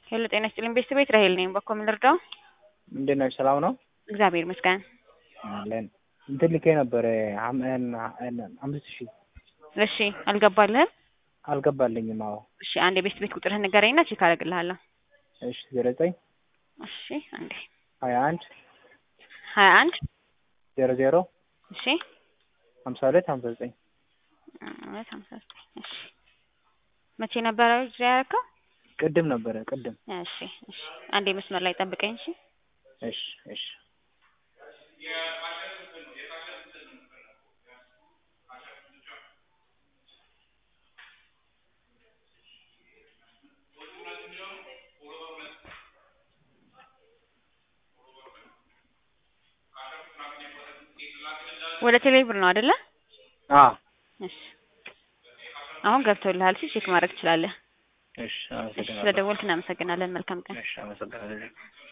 ሄሎ ጤና ይስጥልኝ ቤተሰቤት ራሄል ነኝ። በኮ ምን ልርዳው? እንዴት ነሽ? ሰላም ነው እግዚአብሔር ይመስገን። አለን። እንትን ልኬ ነበረ አምስት ሺህ እሺ አልገባልህም? አልገባልኝም። አዎ እሺ አንድ የቤት ቤት ቁጥርህን ንገረኝና ቼክ አደርግልሃለሁ። እሺ ዜሮ ዘጠኝ እሺ አንዴ ሀያ አንድ ሀያ አንድ ዜሮ ዜሮ እሺ ሀምሳ ሁለት ሀምሳ ዘጠኝ ሁለት ሀምሳ ዘጠኝ እሺ መቼ ነበረ ጊዜ ያደረከው? ቅድም ነበረ ቅድም። እሺ እሺ አንዴ መስመር ላይ ጠብቀኝ እሺ። እሺ እሺ ወደ ቴሌ ብር ነው አይደለ? አዎ እሺ አሁን ገብቶልሃል። እሺ ቼክ ማድረግ ትችላለህ። እሺ እሺ አመሰግናለሁ። ስለደወልክ እናመሰግናለን። መልካም ቀን። እሺ አመሰግናለሁ።